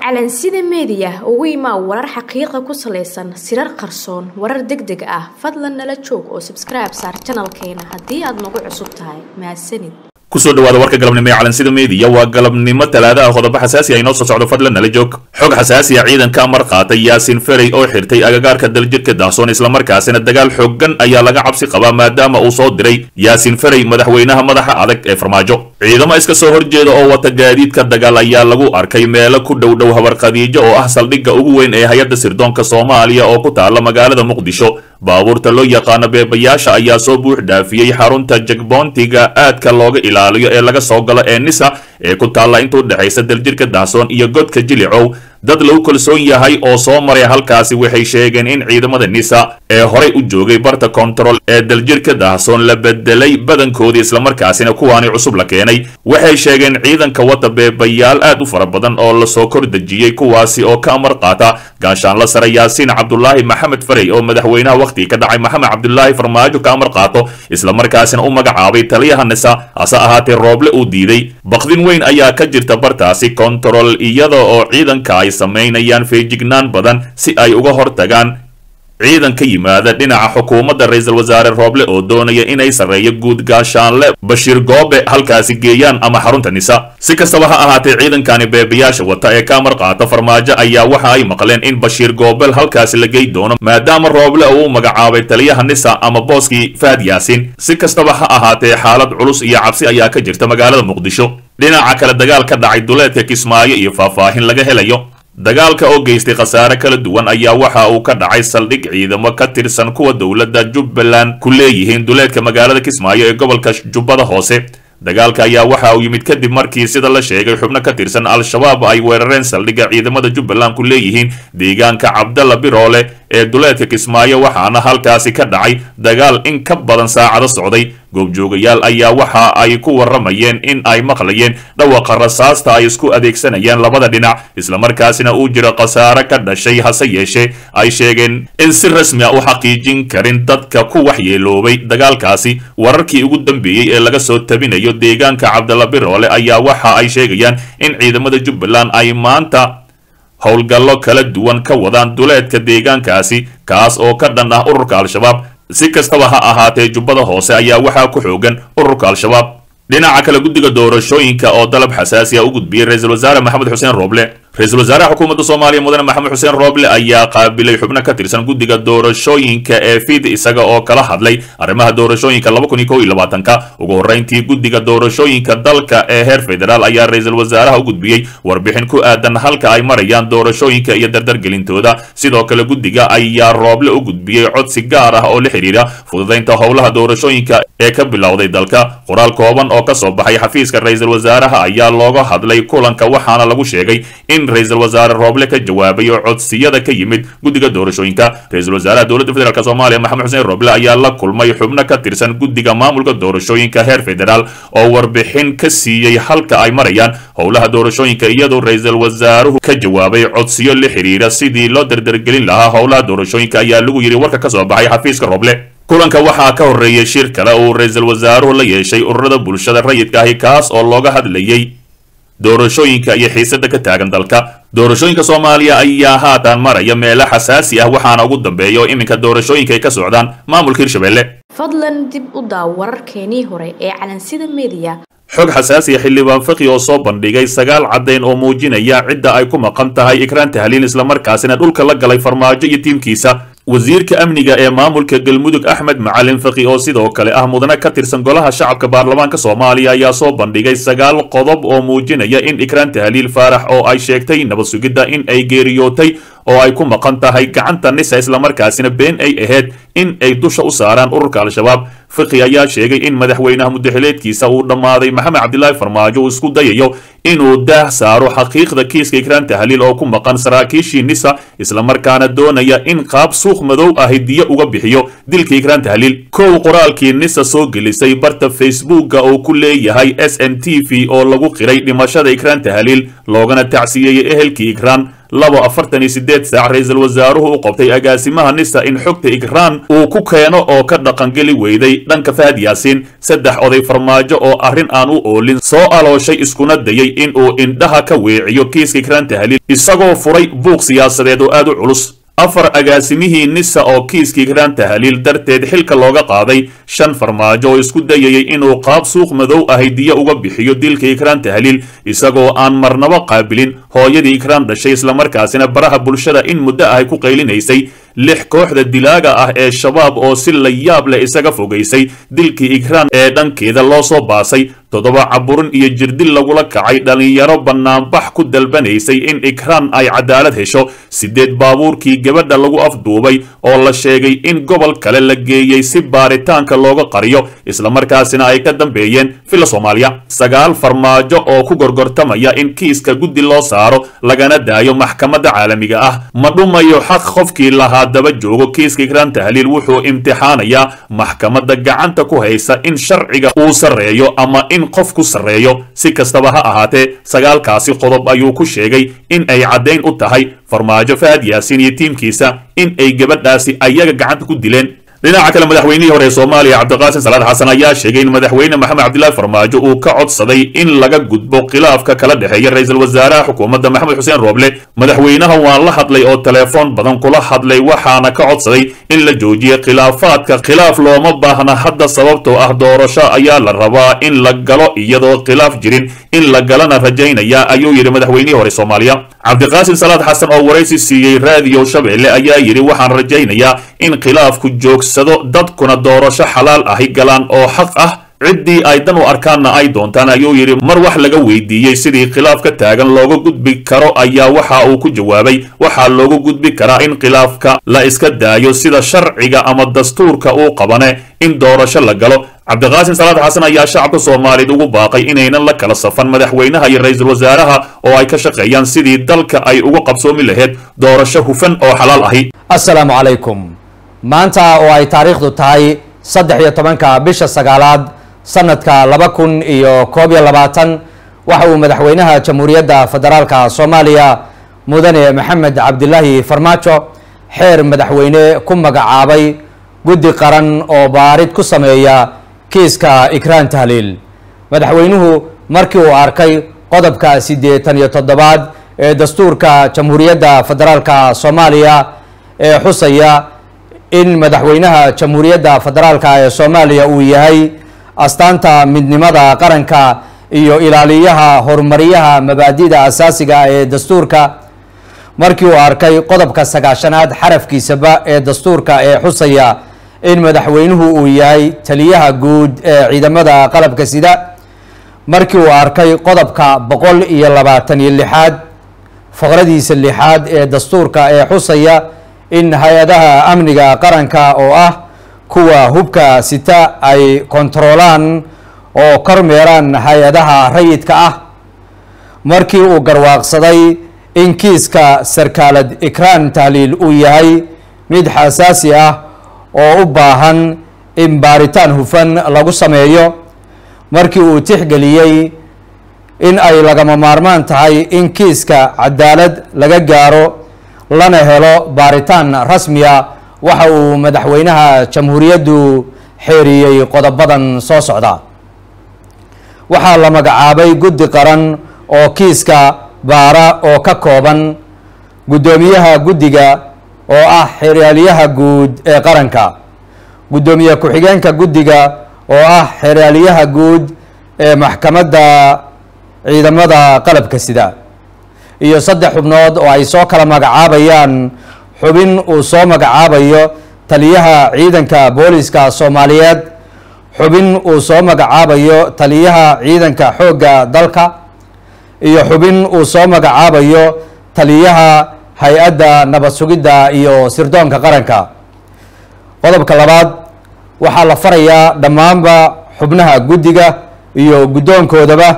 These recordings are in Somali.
calansida meediya ugu imaa warar xaqiiqa ku salaysan sirar qarsoon warar deg deg ah fadlan nala joog oo sabskribe saar janalkeena haddii aad nagu cusub tahay mahadsanid kusoo dhawaada warka galabnimo ee calansida meediya waa galabnimo talaada ah qodobo xasaasi ah inoo soo socdo fadlan nala joog xog xasaasi ah ciidanka amar qaatay yaasin ferey oo xirtay agagaarka daljirka dahsoon islamarkaasina dagaal xooggan ayaa laga cabsi qabaa maadaama uu soo diray yaasin ferey madaxweynaha madaxa adag ee farmaajo ciidamo iska soo horjeeda oo wata gaadiidka dagaal ayaa lagu arkay meelo ku dhow dhow habar khadiijo oo ah saldhigga ugu weyn ee hay-adda sirdoonka soomaaliya oo ku taala magaalada muqdisho baabuurta loo yaqaano beebayaasha ayaa soo buux dhaafiyey xarunta jagboontiga aadka looga ilaaliyo ee laga soo galo ee nisa ee ku taalla inta u dhexaysa daljirka dahsoon iyo godka jilicow dad lagu kalsoon yahay oo soo maray halkaasi waxay sheegeen in ciidamada nisa ee horay u joogay barta kontarool ee daljirka dahsoon la bedelay badankoodii islamarkaasina kuwaani cusub la keenay waxay sheegeen ciidanka wata beebayaal aad u fara badan oo lasoo kor dejiyey kuwaasi oo ka amar qaata gaashaanla sare yaasiin cabdulaahi maxamed farey oo madaxweynaha wakhtigii ka dhacay maxamed cabdulaahi farmaajo ka amar qaato islamarkaasina u magacaabay taliyaha nisa hase ahaatee rooble uu diiday bakdin weyn ayaa ka jirta bartaasi kontarool iyada oo ciidanka ay samaynayaan feejignaan badan si ay uga hortagaan ciidan ka yimaada dhinaca xukuumadda ra-iisul wasaare rooble oo doonaya inay sarreeyo guud gaashaanle bashiir goobe halkaasi geeyaan ama xarunta nisa si kastaba ha ahaatee ciidankani beebayaasha wata ee ka amar qaata farmaajo ayaa waxa ay maqleen in bashiir goobel halkaasi la gey doono maadaama rooble uu u magacaabay taliyaha nisa ama booskii fahad yaasiin si kastaba ha ahaatee xaalad culus iyo cabsi ayaa ka jirta magaalada muqdisho dhinaca kale dagaal ka dhacay duleedka kismaayo iyo faahfaahin laga helayo dagaalka oo geystay khasaare kala duwan ayaa waxa uu ka dhacay saldhig ciidamo ka tirsan kuwa dowladda jubbaland ku leeyihiin duleedka magaalada kismaayo ee gobolka jubbada hoose dagaalka ayaa waxa uu yimid kadib markii sida la sheegay xubno ka tirsan al-shabaab ay weerareen saldhigga ciidamada jubbaland ku leeyihiin deegaanka cabdalla biroole ee duleedka kismaayo waxaana halkaasi ka dhacay dagaal in ka badan saacado socday goobjoogayaal ayaa waxa ay ku warramayeen in ay maqlayeen dhawaqa rasaasta ay isku adeegsanayaan labada dhinac islamarkaasina uu jiro khasaare ka dhashay hase yeeshee ay sheegeen in si rasmi a u xaqiijin karin dadka ku waxyeeloobay dagaalkaasi wararkii ugu dambeeyey ee laga soo tabinayo deegaanka cabdalla biroole ayaa waxa ay sheegayaan in ciidamada jubbaland ay maanta howlgallo kala duwan ka wadaan duleedka deegaankaasi kaas oo ka dhan ah ururka al-shabaab si kastaba ha ahaatee jubbada hoose ayaa waxaa ku xoogan ururka al-shabaab dhinaca kale guddiga doorashooyinka oo dalab xasaasi ah u gudbiyey ra-iisul wasaare maxamed xuseen rooble ra-iisul wasaaraha xukuumadda soomaaliya mudane maxamed xuseen rooble ayaa qaabilay xubno ka tirsan guddiga doorashooyinka ee fid isaga oo kala hadlay arrimaha doorashooyinka laba kun iyo kow iyo labaatanka ugu horreyntii guddiga doorashooyinka dalka ee heer federaal ayaa ra-iisul wasaaraha u gudbiyey warbixin ku aadan halka ay marayaan doorashooyinka iyo dardargelintooda sidoo kale guddiga ayaa rooble u gudbiyey codsi gaar ah oo la xidhiira fududaynta howlaha doorashooyinka ee ka bilowday dalka qoraal kooban oo ka soo baxay xafiiska ra-iisul wasaaraha ayaa looga hadlay kulanka waxaana lagu sheegay in ra-iisul wasaare rooble ka jawaabayo codsiyada ka yimid guddiga doorashooyinka ra-isul wasaaraha dowladda federaalk soomaaliya maxamed xuseen rooble ayaa la kulmay xubno ka tirsan guddiga maamulka doorashooyinka heer federaal oo warbixin ka siiyey halka ay marayaan howlaha doorashooyinka iyadoo ra-iisul wasaaruhu ka jawaabay codsiyo la xiriira sidii loo dardargelin lahaa howlaha doorashooyinka ayaa lagu yidhi warka ka soo baxay xafiiska rooble kulanka waxaa ka horreeyey shir kale uu ra-iisul wasaaruhu la yeeshay ururada bulshada rayidka ahi kaas oo looga hadlayey doorashooyinka iyo xiisada ka taagan dalka doorashooyinka soomaaliya ayaa haatan maraya meelo xasaasi ah waxaana ugu dambeeya oo iminka doorashooyinka ay ka socdaan maamulka hirshabelle fadlan dib u daaw wararkeenii hore ee calansida meediya xog xasaasiya xildhibaan faqi oo soo bandhigay sagaal caddayn oo muujinaya cidda ay ku maqan tahay ikraan tahliil islamarkaasina dhulka la galay farmaajo iyo tiimkiisa wasiirka amniga ee maamulka galmudug axmed macalin faqi oo sidoo kale ah mudane ka tirsan golaha shacabka baarlamaanka soomaaliya ayaa soo bandhigay sagaal qodob oo muujinaya in ikraan tahliil faarax oo ay sheegtay nabad sugidda in ay geeriyootay oo ay ku maqan tahay gacanta nisa islamarkaasina been ay ahayd in ay dusha u saaraan ururka al-shabaab fiqi ayaa sheegay in madaxweynaha mudaxileedkiisa uu dhammaaday maxamed cabdilaahi farmaajo uu isku dayayo inuu daah saaro xaqiiqda kiiska ikraan tahliil oo ku maqan saraakiishii nisa islamarkaana doonaya in qaab suuq madow ahi diyo uga bixiyo dilka ikraan tahliil kow qoraalkii nisa soo gelisay barta facebooka oo ku leeyahay s n t v oo lagu qiray dhimashada ikraan tahliil loogana tacsiyeeyey ehelkii ikraan labo afartan iyo sideed saac ra-iisul wasaaruhu u qabtay agaasimaha nisa in xogta igraan uu ku keeno oo ka dhaqangeli weyday dhanka fahad yaasiin saddex oday farmaajo oo arrin aan u oolin soo alooshay iskuna dayay in uu indhaha ka weeciyo kiiska igraan tahliil isagoo furay buuq siyaasadeed oo aad u culus afar agaasimihii nisa oo kiiskii igraan tahliil darteed xilka looga qaaday shan farmaajo oo isku dayayay inuu qaab suuq madow ahay diyo uga bixiyo dilka igraan tahliil isagoo aan marnabo qaabilin hooyadii igraan dhashay islamarkaasina baraha bulshada in muddo ahay ku qaylinaysay lix kooxda dilaaga ah ee shabaab oo si la yaab leh isaga fogaysay dilkii igraan ee dhankeeda loo soo baasay toddoba caburin iyo jirdil lagula kacay dhallinyaro bannaanbax ku dalbanaysay in igraan ay cadaalad hesho sideed baabuurkii gabadha lagu afduubay oo la sheegay in gobol kale la geeyey si baaritaanka looga qariyo islamarkaasina ay ka dambeeyeen villa soomaaliya sagaal farmaajo oo ku gorgortamaya in kiiska guddi loo saaro lagana daayo maxkamadda caalamiga ah ma dhumayo xaq qofkii lahaa daba joogo kiiska igraan tahliil wuxuu imtixaanayaa maxkamadda gacanta ku haysa in sharciga uu sarreeyo ama in qof ku sarreeyo si kastaba ha ahaatee sagaalkaasi qodob ayuu ku sheegay in ay caddayn u tahay farmaajo fahad yaasiin iyo tiimkiisa in ay gabadhaasi ayaga gacanta ku dileen dhinaca kale madaxweynihii hore ee soomaaliya cabdiqaasim salaad xasan ayaa sheegay in madaxweyne maxamed cabdilaahi farmaajo uu ka codsaday in laga gudbo khilaafka kala dhexeeya ra-iisul wasaaraha xukuumadda maxamed xuseen rooble madaxweynaha waan la hadlay oo telefoon badan kula hadlay waxaana ka codsaday in la joojiyo khilaafaadka khilaaf looma baahna hadda sababtoo ah doorasho ayaa la rabaa in la galo iyadoo khilaaf jirin in la galana rajaynaya ayuu yidhi madaxweynihii hore soomaaliya cabdiqaasim salaad xasan oo waraysi siiyey raadiyo shabeelle ayaa yidhi waxaan rajaynayaa in khilaafku joogsado dadkuna doorasho xalaal ahi galaan oo xaq ah ciddii ay dan u arkaanna ay doontaan ayuu yidhi mar wax laga weydiiyey sidii khilaaf ka taagan looga gudbi karo ayaa waxa uu ku jawaabay waxaa looga gudbi karaa in khilaafka la iska daayo sida sharciga ama dastuurka uu qabane in doorasho la galo cabdiqaasim salaad xasan ayaa shacabka soomaaliyeed ugu baaqay inaynan la kala safan madaxweynaha iyo ra-iisul wasaaraha oo ay ka shaqeeyaan sidii dalka ay uga qabsoomi lahayd doorasho hufan oo xalaal ahi assalaamu calaykum maanta oo ay taariikhdu tahay saddex iyo tobanka bisha sagaalaad sanadka laba kun iyo koob iyo labaatan waxa uu madaxweynaha jamhuuriyadda federaalka soomaaliya mudane maxamed cabdilaahi farmaajo xeer madaxweyne ku magacaabay guddi qaran oo baarid ku sameeya kiiska ikraan tahliil madaxweynuhu markii uu arkay qodobka siddeetan iyo toddobaad ee dastuurka jamhuuriyadda federaalka soomaaliya ee xusaya in madaxweynaha jamhuuriyadda federaalka ee soomaaliya uu yahay astaanta midnimada qaranka iyo ilaaliyaha horumaryaha mabaadida asaasiga ee dastuurka markii uu arkay qodobka sagaashanaad xarafkiisaba ee dastuurka ee xusaya in madaxweynuhu uu yahay taliyaha guud ee ciidamada qalabka sida markii uu arkay qodobka boqol iyo labaatan iyo lixaad faqradiisa lixaad ee dastuurka ee xusaya in hay-adaha amniga qaranka oo ah kuwa hubka sita ay kontaroolaan oo kormeeraan hay-adaha rayidka ah markii uu garwaaqsaday in kiiska sarkaalad ikraan tahliil uu yahay mid xasaasi ah oo u baahan in baaritaan hufan lagu sameeyo markii uu tixgeliyey in ay lagama maarmaan tahay in kiiska cadaalad laga gaaro lana helo baaritaan rasmiya waxa uu madaxweynaha jamhuuriyaddu xeeriyey qodobadan soo socda waxaa la magacaabay guddi qaran oo kiiska baara oo ka kooban guddoomiyaha guddiga oo ah xeraalyaha guud ee qaranka guddoomiye ku-xigeenka guddiga oo ah xeraalyaha guud ee maxkamadda ciidamada qalabka sida iyo saddex xubnood oo ay soo kala magacaabayaan xubin uu soo magacaabayo taliyaha ciidanka booliska soomaaliyeed xubin uu soo magacaabayo taliyaha ciidanka xoogga dalka iyo xubin uu soo magacaabayo taliyaha hay-adda nabad sugidda iyo sirdoonka qaranka qodobka labaad waxaa la farayaa dhammaanba xubnaha guddiga iyo guddoonkoodaba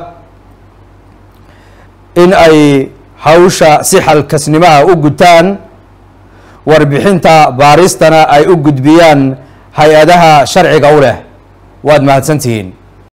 in ay hawsha si xalkasnimaha u gutaan warbixinta baaristana ay u gudbiyaan hay-adaha sharciga u leh waad mahadsantihiin